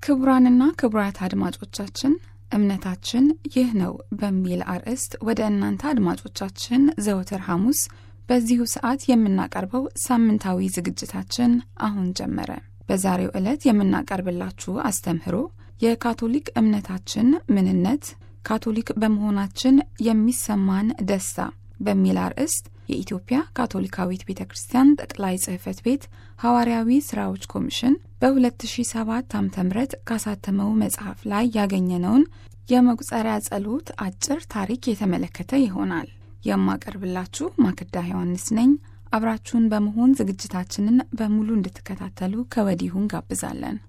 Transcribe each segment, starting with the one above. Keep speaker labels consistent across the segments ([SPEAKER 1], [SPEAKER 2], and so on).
[SPEAKER 1] ክቡራንና ክቡራት አድማጮቻችን እምነታችን ይህ ነው በሚል አርዕስት ወደ እናንተ አድማጮቻችን ዘወትር ሐሙስ በዚሁ ሰዓት የምናቀርበው ሳምንታዊ ዝግጅታችን አሁን ጀመረ። በዛሬው ዕለት የምናቀርብላችሁ አስተምህሮ የካቶሊክ እምነታችን ምንነት፣ ካቶሊክ በመሆናችን የሚሰማን ደስታ በሚል አርዕስት የኢትዮጵያ ካቶሊካዊት ቤተ ክርስቲያን ጠቅላይ ጽሕፈት ቤት ሐዋርያዊ ሥራዎች ኮሚሽን በ2007 ዓ ም ካሳተመው መጽሐፍ ላይ ያገኘነውን የመቁጠሪያ ጸሎት አጭር ታሪክ የተመለከተ ይሆናል። የማቀርብላችሁ ማክዳ ዮሐንስ ነኝ። አብራችሁን በመሆን ዝግጅታችንን በሙሉ እንድትከታተሉ ከወዲሁ እንጋብዛለን።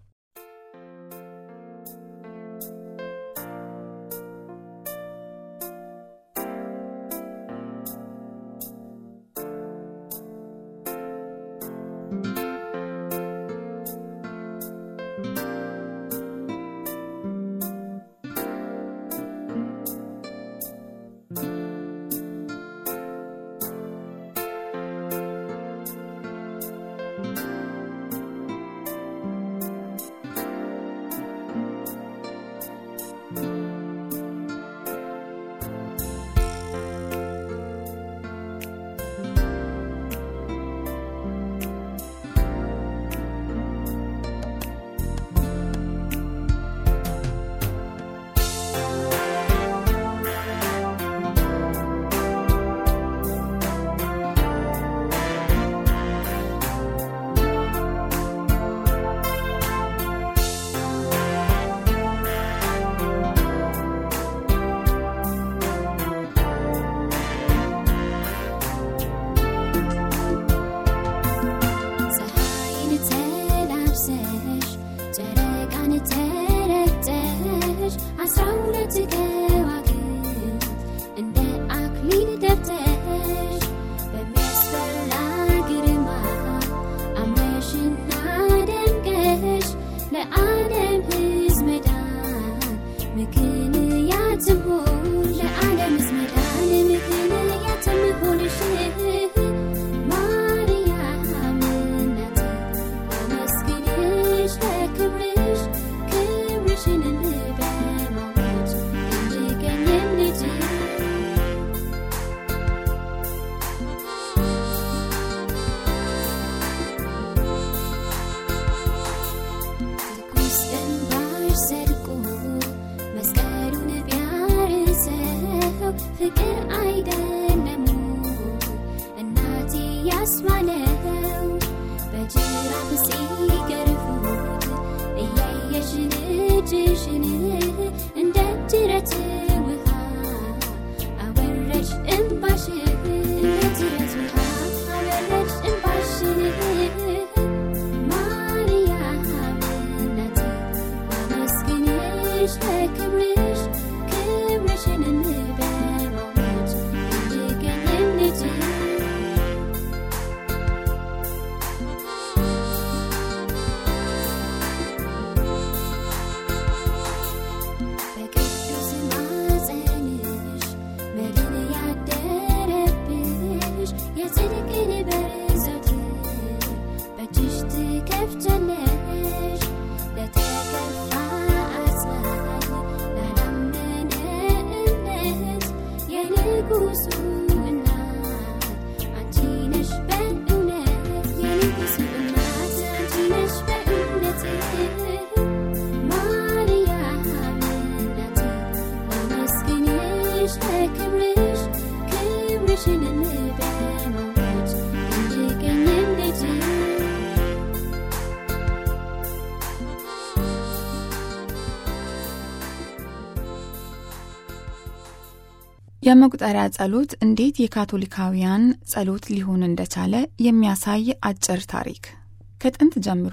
[SPEAKER 1] የመቁጠሪያ ጸሎት እንዴት የካቶሊካውያን ጸሎት ሊሆን እንደቻለ የሚያሳይ አጭር ታሪክ። ከጥንት ጀምሮ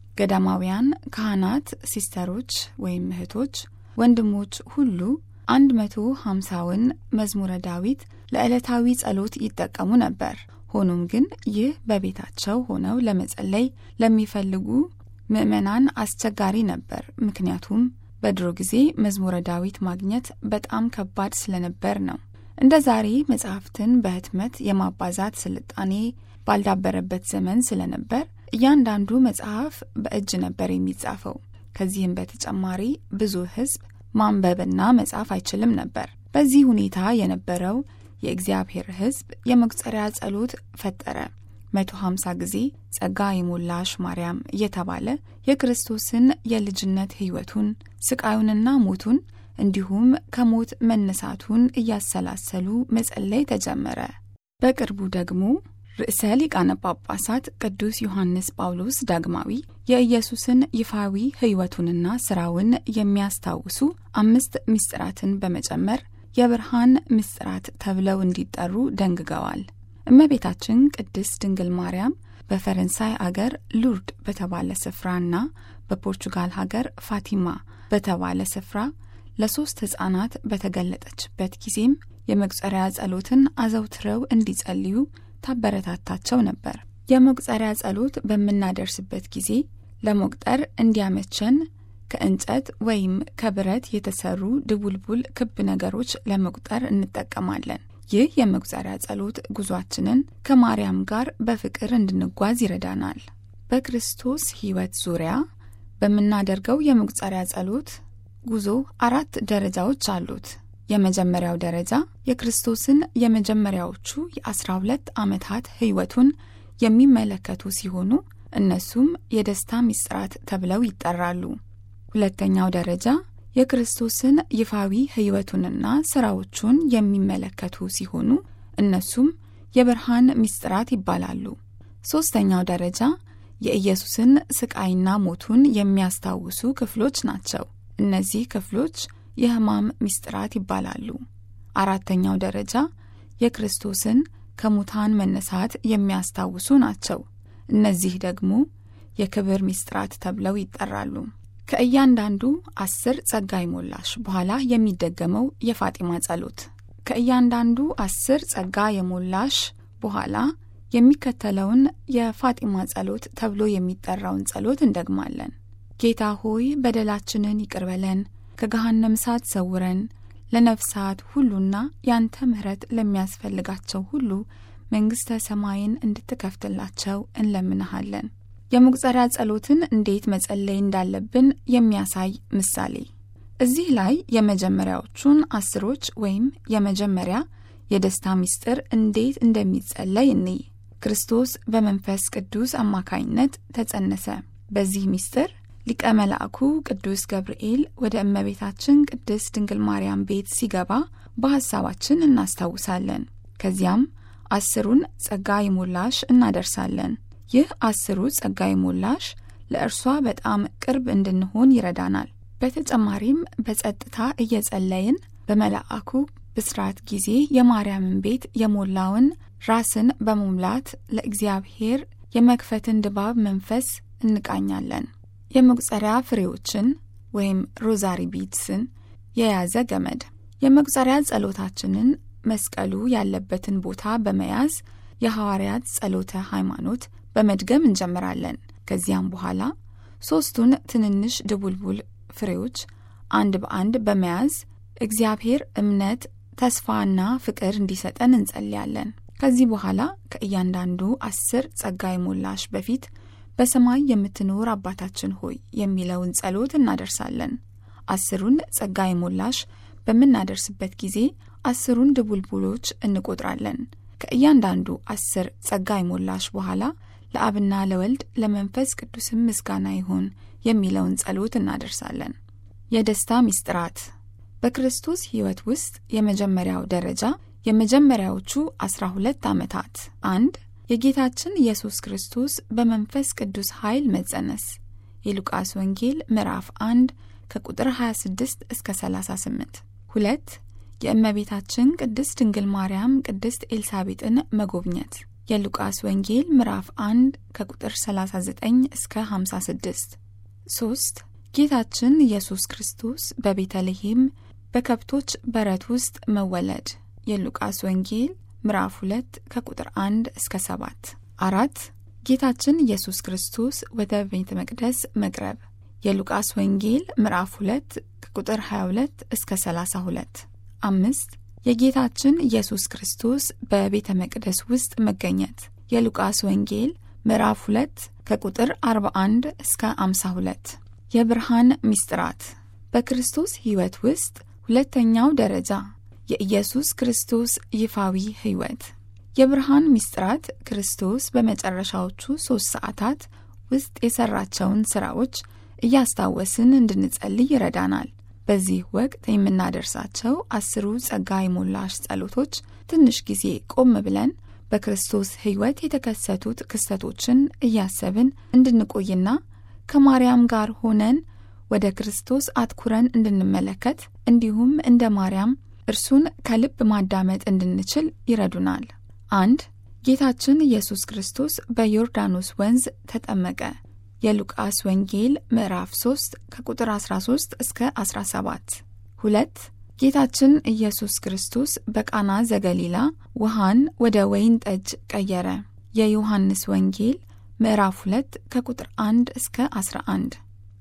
[SPEAKER 1] ገዳማውያን ካህናት፣ ሲስተሮች ወይም እህቶች፣ ወንድሞች ሁሉ አንድ መቶ ሀምሳውን መዝሙረ ዳዊት ለዕለታዊ ጸሎት ይጠቀሙ ነበር። ሆኖም ግን ይህ በቤታቸው ሆነው ለመጸለይ ለሚፈልጉ ምዕመናን አስቸጋሪ ነበር። ምክንያቱም በድሮ ጊዜ መዝሙረ ዳዊት ማግኘት በጣም ከባድ ስለነበር ነው። እንደ ዛሬ መጽሐፍትን በህትመት የማባዛት ስልጣኔ ባልዳበረበት ዘመን ስለነበር እያንዳንዱ መጽሐፍ በእጅ ነበር የሚጻፈው። ከዚህም በተጨማሪ ብዙ ሕዝብ ማንበብና መጻፍ አይችልም ነበር። በዚህ ሁኔታ የነበረው የእግዚአብሔር ሕዝብ የመቁጠሪያ ጸሎት ፈጠረ። 150 ጊዜ ጸጋ የሞላሽ ማርያም እየተባለ የክርስቶስን የልጅነት ሕይወቱን ስቃዩንና ሞቱን እንዲሁም ከሞት መነሳቱን እያሰላሰሉ መጸለይ ተጀመረ። በቅርቡ ደግሞ ርዕሰ ሊቃነ ጳጳሳት ቅዱስ ዮሐንስ ጳውሎስ ዳግማዊ የኢየሱስን ይፋዊ ሕይወቱንና ሥራውን የሚያስታውሱ አምስት ምስጢራትን በመጨመር የብርሃን ምስጢራት ተብለው እንዲጠሩ ደንግገዋል። እመቤታችን ቅድስት ድንግል ማርያም በፈረንሳይ አገር ሉርድ በተባለ ስፍራና በፖርቹጋል ሀገር ፋቲማ በተባለ ስፍራ ለሦስት ሕፃናት በተገለጠችበት ጊዜም የመቁጠሪያ ጸሎትን አዘውትረው እንዲጸልዩ ታበረታታቸው ነበር። የመቁጠሪያ ጸሎት በምናደርስበት ጊዜ ለመቁጠር እንዲያመቸን ከእንጨት ወይም ከብረት የተሰሩ ድቡልቡል ክብ ነገሮች ለመቁጠር እንጠቀማለን። ይህ የመቁጠሪያ ጸሎት ጉዟችንን ከማርያም ጋር በፍቅር እንድንጓዝ ይረዳናል። በክርስቶስ ሕይወት ዙሪያ በምናደርገው የመቁጠሪያ ጸሎት ጉዞ አራት ደረጃዎች አሉት። የመጀመሪያው ደረጃ የክርስቶስን የመጀመሪያዎቹ የአስራ ሁለት ዓመታት ሕይወቱን የሚመለከቱ ሲሆኑ እነሱም የደስታ ምስጢራት ተብለው ይጠራሉ። ሁለተኛው ደረጃ የክርስቶስን ይፋዊ ሕይወቱንና ሥራዎቹን የሚመለከቱ ሲሆኑ እነሱም የብርሃን ምስጢራት ይባላሉ። ሦስተኛው ደረጃ የኢየሱስን ስቃይና ሞቱን የሚያስታውሱ ክፍሎች ናቸው። እነዚህ ክፍሎች የሕማም ምስጢራት ይባላሉ። አራተኛው ደረጃ የክርስቶስን ከሙታን መነሳት የሚያስታውሱ ናቸው። እነዚህ ደግሞ የክብር ምስጢራት ተብለው ይጠራሉ። ከእያንዳንዱ አስር ጸጋ ይሞላሽ በኋላ የሚደገመው የፋጢማ ጸሎት። ከእያንዳንዱ አስር ጸጋ የሞላሽ በኋላ የሚከተለውን የፋጢማ ጸሎት ተብሎ የሚጠራውን ጸሎት እንደግማለን። ጌታ ሆይ በደላችንን ይቅር በለን፣ ከገሃነም እሳት ሰውረን፣ ለነፍሳት ሁሉና ያንተ ምሕረት ለሚያስፈልጋቸው ሁሉ መንግሥተ ሰማይን እንድትከፍትላቸው እንለምንሃለን። የመቁጠሪያ ጸሎትን እንዴት መጸለይ እንዳለብን የሚያሳይ ምሳሌ። እዚህ ላይ የመጀመሪያዎቹን አስሮች ወይም የመጀመሪያ የደስታ ምስጢር እንዴት እንደሚጸለይ እንይ። ክርስቶስ በመንፈስ ቅዱስ አማካይነት ተጸነሰ። በዚህ ምስጢር ሊቀ መልአኩ ቅዱስ ገብርኤል ወደ እመቤታችን ቅድስት ድንግል ማርያም ቤት ሲገባ በሐሳባችን እናስታውሳለን። ከዚያም አስሩን ጸጋ ይሞላሽ እናደርሳለን። ይህ አስሩ ጸጋ ይሞላሽ ለእርሷ በጣም ቅርብ እንድንሆን ይረዳናል። በተጨማሪም በጸጥታ እየጸለይን በመልአኩ ብስራት ጊዜ የማርያምን ቤት የሞላውን ራስን በመሙላት ለእግዚአብሔር የመክፈትን ድባብ መንፈስ እንቃኛለን። የመቁጠሪያ ፍሬዎችን ወይም ሮዛሪ ቢድስን የያዘ ገመድ የመቁጠሪያ ጸሎታችንን መስቀሉ ያለበትን ቦታ በመያዝ የሐዋርያት ጸሎተ ሃይማኖት በመድገም እንጀምራለን። ከዚያም በኋላ ሦስቱን ትንንሽ ድቡልቡል ፍሬዎች አንድ በአንድ በመያዝ እግዚአብሔር እምነት፣ ተስፋና ፍቅር እንዲሰጠን እንጸልያለን። ከዚህ በኋላ ከእያንዳንዱ አስር ጸጋ ይሞላሽ በፊት በሰማይ የምትኖር አባታችን ሆይ የሚለውን ጸሎት እናደርሳለን። አስሩን ጸጋ ይሞላሽ በምናደርስበት ጊዜ አስሩን ድቡልቡሎች እንቆጥራለን። ከእያንዳንዱ አስር ጸጋ ይሞላሽ በኋላ ለአብና ለወልድ ለመንፈስ ቅዱስም ምስጋና ይሁን የሚለውን ጸሎት እናደርሳለን። የደስታ ምስጢራት በክርስቶስ ሕይወት ውስጥ የመጀመሪያው ደረጃ የመጀመሪያዎቹ አስራ ሁለት ዓመታት አንድ የጌታችን ኢየሱስ ክርስቶስ በመንፈስ ቅዱስ ኃይል መጸነስ የሉቃስ ወንጌል ምዕራፍ 1 ከቁጥር 26 እስከ 38 ሁለት የእመቤታችን ቅድስት ድንግል ማርያም ቅድስት ኤልሳቤጥን መጎብኘት የሉቃስ ወንጌል ምዕራፍ 1 ከቁጥር 39 እስከ 56 3 ጌታችን ኢየሱስ ክርስቶስ በቤተልሔም በከብቶች በረት ውስጥ መወለድ የሉቃስ ወንጌል ምዕራፍ 2 ከቁጥር 1 እስከ 7 አራት ጌታችን ኢየሱስ ክርስቶስ ወደ ቤተ መቅደስ መቅረብ የሉቃስ ወንጌል ምዕራፍ 2 ከቁጥር 22 እስከ 32 አምስት የጌታችን ኢየሱስ ክርስቶስ በቤተ መቅደስ ውስጥ መገኘት የሉቃስ ወንጌል ምዕራፍ 2 ከቁጥር 41 እስከ 52 የብርሃን ምስጢራት በክርስቶስ ሕይወት ውስጥ ሁለተኛው ደረጃ የኢየሱስ ክርስቶስ ይፋዊ ሕይወት የብርሃን ምስጢራት ክርስቶስ በመጨረሻዎቹ ሦስት ሰዓታት ውስጥ የሠራቸውን ሥራዎች እያስታወስን እንድንጸልይ ይረዳናል። በዚህ ወቅት የምናደርሳቸው አስሩ ጸጋ የሞላሽ ጸሎቶች ትንሽ ጊዜ ቆም ብለን በክርስቶስ ሕይወት የተከሰቱት ክስተቶችን እያሰብን እንድንቆይና ከማርያም ጋር ሆነን ወደ ክርስቶስ አትኩረን እንድንመለከት እንዲሁም እንደ ማርያም እርሱን ከልብ ማዳመጥ እንድንችል ይረዱናል። አንድ ጌታችን ኢየሱስ ክርስቶስ በዮርዳኖስ ወንዝ ተጠመቀ። የሉቃስ ወንጌል ምዕራፍ 3 ከቁጥር 13 እስከ 17። ሁለት ጌታችን ኢየሱስ ክርስቶስ በቃና ዘገሊላ ውሃን ወደ ወይን ጠጅ ቀየረ። የዮሐንስ ወንጌል ምዕራፍ 2 ከቁጥር 1 እስከ 11።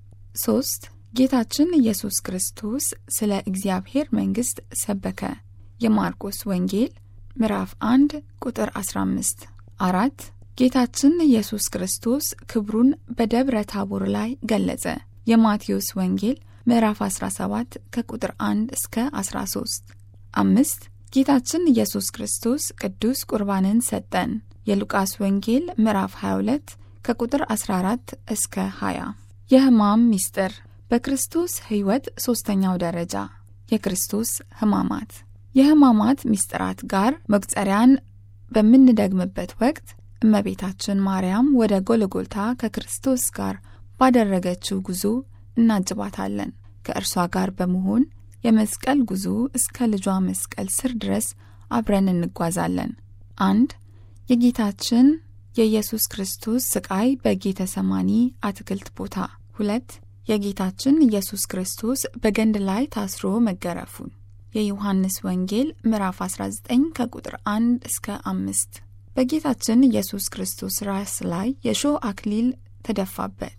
[SPEAKER 1] 3 ጌታችን ኢየሱስ ክርስቶስ ስለ እግዚአብሔር መንግሥት ሰበከ። የማርቆስ ወንጌል ምዕራፍ 1 ቁጥር 15። አራት ጌታችን ኢየሱስ ክርስቶስ ክብሩን በደብረ ታቦር ላይ ገለጸ። የማቴዎስ ወንጌል ምዕራፍ 17 ከቁጥር 1 እስከ 13። አምስት ጌታችን ኢየሱስ ክርስቶስ ቅዱስ ቁርባንን ሰጠን። የሉቃስ ወንጌል ምዕራፍ 22 ከቁጥር 14 እስከ 20። የሕማም ምስጢር በክርስቶስ ሕይወት ሦስተኛው ደረጃ የክርስቶስ ሕማማት የሕማማት ምስጢራት ጋር መቁጠሪያን በምንደግምበት ወቅት እመቤታችን ማርያም ወደ ጎልጎልታ ከክርስቶስ ጋር ባደረገችው ጉዞ እናጅባታለን። ከእርሷ ጋር በመሆን የመስቀል ጉዞ እስከ ልጇ መስቀል ስር ድረስ አብረን እንጓዛለን። አንድ የጌታችን የኢየሱስ ክርስቶስ ስቃይ በጌተ ሰማኒ አትክልት ቦታ። ሁለት የጌታችን ኢየሱስ ክርስቶስ በገንድ ላይ ታስሮ መገረፉን የዮሐንስ ወንጌል ምዕራፍ 19 ከቁጥር 1 እስከ 5 በጌታችን ኢየሱስ ክርስቶስ ራስ ላይ የሾህ አክሊል ተደፋበት።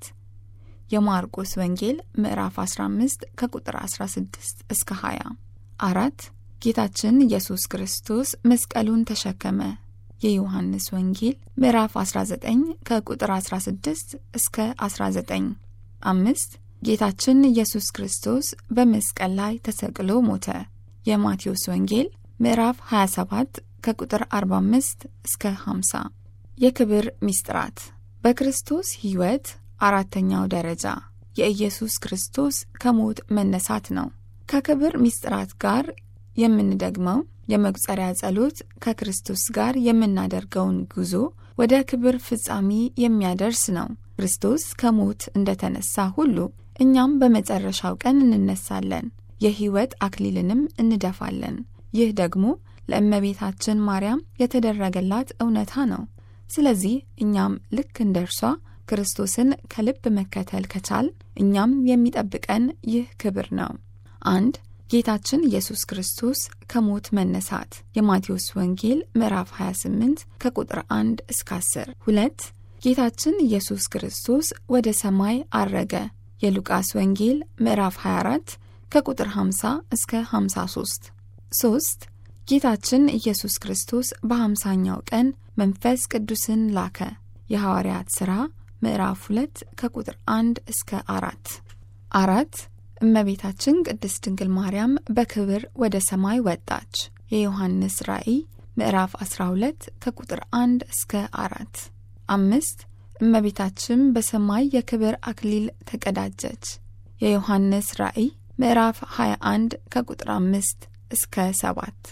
[SPEAKER 1] የማርቆስ ወንጌል ምዕራፍ 15 ከቁጥር 16 እስከ 20። አራት ጌታችን ኢየሱስ ክርስቶስ መስቀሉን ተሸከመ። የዮሐንስ ወንጌል ምዕራፍ 19 ከቁጥር 16 እስከ 19። አምስት ጌታችን ኢየሱስ ክርስቶስ በመስቀል ላይ ተሰቅሎ ሞተ። የማቴዎስ ወንጌል ምዕራፍ 27 ከቁጥር 45 እስከ 50። የክብር ምስጢራት በክርስቶስ ሕይወት አራተኛው ደረጃ የኢየሱስ ክርስቶስ ከሞት መነሳት ነው። ከክብር ምስጢራት ጋር የምንደግመው የመቁጠሪያ ጸሎት ከክርስቶስ ጋር የምናደርገውን ጉዞ ወደ ክብር ፍጻሜ የሚያደርስ ነው። ክርስቶስ ከሞት እንደተነሳ ሁሉ እኛም በመጨረሻው ቀን እንነሳለን፣ የሕይወት አክሊልንም እንደፋለን። ይህ ደግሞ ለእመቤታችን ማርያም የተደረገላት እውነታ ነው። ስለዚህ እኛም ልክ እንደ እርሷ ክርስቶስን ከልብ መከተል ከቻል እኛም የሚጠብቀን ይህ ክብር ነው። አንድ ጌታችን ኢየሱስ ክርስቶስ ከሞት መነሳት የማቴዎስ ወንጌል ምዕራፍ 28 ከቁጥር 1 እስከ 10። ሁለት ጌታችን ኢየሱስ ክርስቶስ ወደ ሰማይ አረገ የሉቃስ ወንጌል ምዕራፍ 24 ከቁጥር 50 እስከ 53። ሶስት ጌታችን ኢየሱስ ክርስቶስ በሃምሳኛው ቀን መንፈስ ቅዱስን ላከ የሐዋርያት ሥራ ምዕራፍ 2 ከቁጥር 1 እስከ 4። አራት እመቤታችን ቅድስት ድንግል ማርያም በክብር ወደ ሰማይ ወጣች። የዮሐንስ ራእይ ምዕራፍ 12 ከቁጥር 1 እስከ 4። አምስት እመቤታችን በሰማይ የክብር አክሊል ተቀዳጀች። የዮሐንስ ራእይ ምዕራፍ 21 ከቁጥር 5 እስከ 7።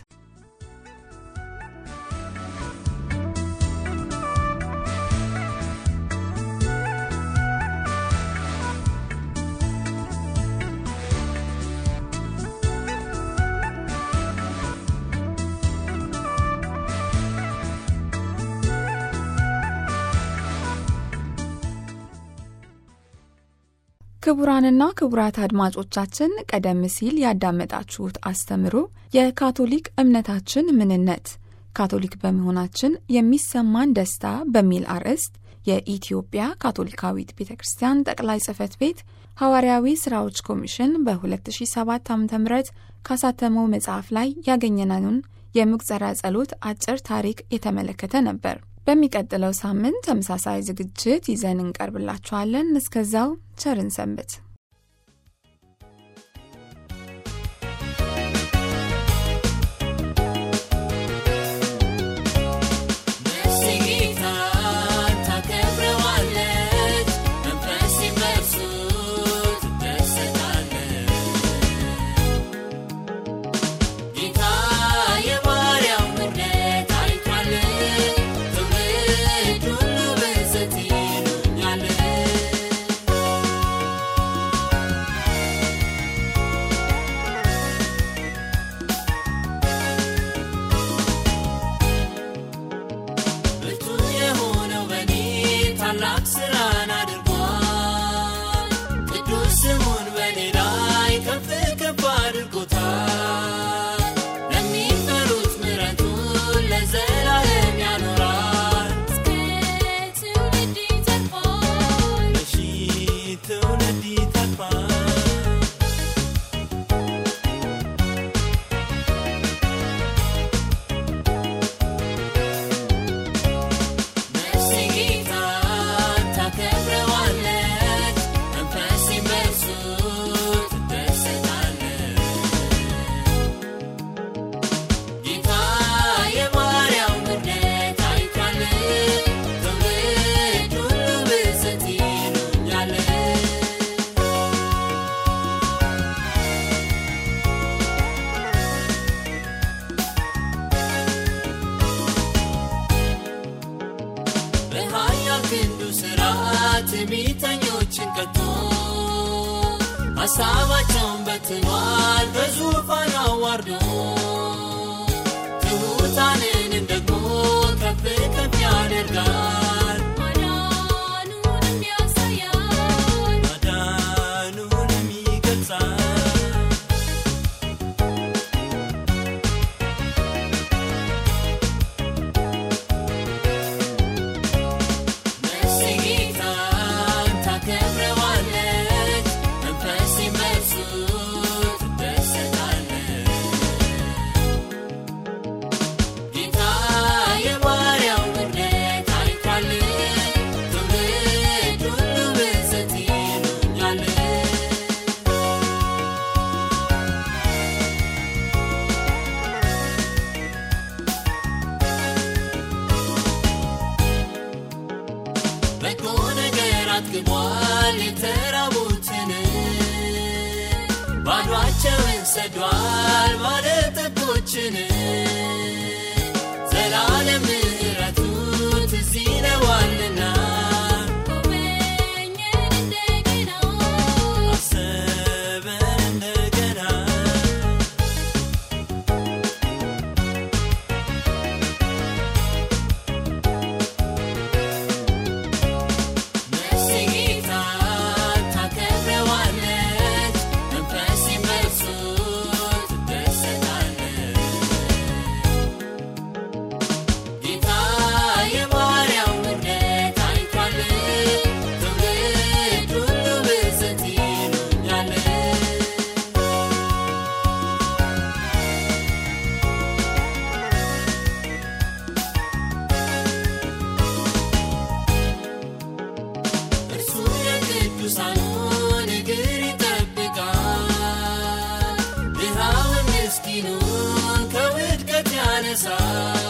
[SPEAKER 1] ክቡራንና ክቡራት አድማጮቻችን ቀደም ሲል ያዳመጣችሁት አስተምሮ የካቶሊክ እምነታችን ምንነት ካቶሊክ በመሆናችን የሚሰማን ደስታ በሚል አርዕስት የኢትዮጵያ ካቶሊካዊት ቤተ ክርስቲያን ጠቅላይ ጽሕፈት ቤት ሐዋርያዊ ሥራዎች ኮሚሽን በ2007 ዓ ም ካሳተመው መጽሐፍ ላይ ያገኘነውን የምቁፀሪያ ጸሎት አጭር ታሪክ የተመለከተ ነበር። በሚቀጥለው ሳምንት ተመሳሳይ ዝግጅት ይዘን እንቀርብላችኋለን። እስከዛው ቸርን ሰንብት።
[SPEAKER 2] ከፍ ከፍ አድርጎታል። ለሚፈሩት ምሕረቱን ለዘላለም ያኖራል።
[SPEAKER 3] እስከ ትውልድ ይተርፋል።
[SPEAKER 2] ለሺህ ትውልድ ይተርፋል። ነፍሴ ጌታን ታከብረዋለች፣ መንፈሴም በእርሱ ትደሰታለች። ጌታ የባሪያው ምሕረት አይቷል፣ ትውልድ ሁሉ ብፅዕት ይሉኛል። በኃያል ክንዱ ሥራ ትዕቢተኞችን ቀጥቶ ሐሳባቸውን በትኗል በዙፋን አዋርዶ ትሑታንንም ደግሞ ከፍ ከፍ ያደርጋል
[SPEAKER 3] ማዳኑንም ያሳያል።
[SPEAKER 2] ማዳኑንም ይገልጻል ነፍሴ ጌታን ታከብረዋለች፣ መንፈሴም በእርሱ ትደሰታለች። ጌታ የባሪያው ምሕረት አይቷል፣ ትውልድ ሁሉ ብፅዕት ይሉኛል። በጎ ነገር አጥግቧል የተራቡትን ባዷቸውን ሰዷል ባለጠጎችን ዘላለም ምሕረቱ ትዝ ይለዋልና
[SPEAKER 3] ጎበኘን እንደገና
[SPEAKER 2] አሰበን እንደገና ነፍሴ ጌታን ታከብረዋለች፣ መንፈሴም በእርሱ ትደሰታለች። ጌታ የባሪያው ምሕረት አይቷል፣ ትውልድ ሁሉ ብፅዕት ይሉኛል። እርሱ የቅዱሳኑን እግር ይጠብቃል፣ ድሃውን ምስኪኑን ከውድቀት ያነሳል።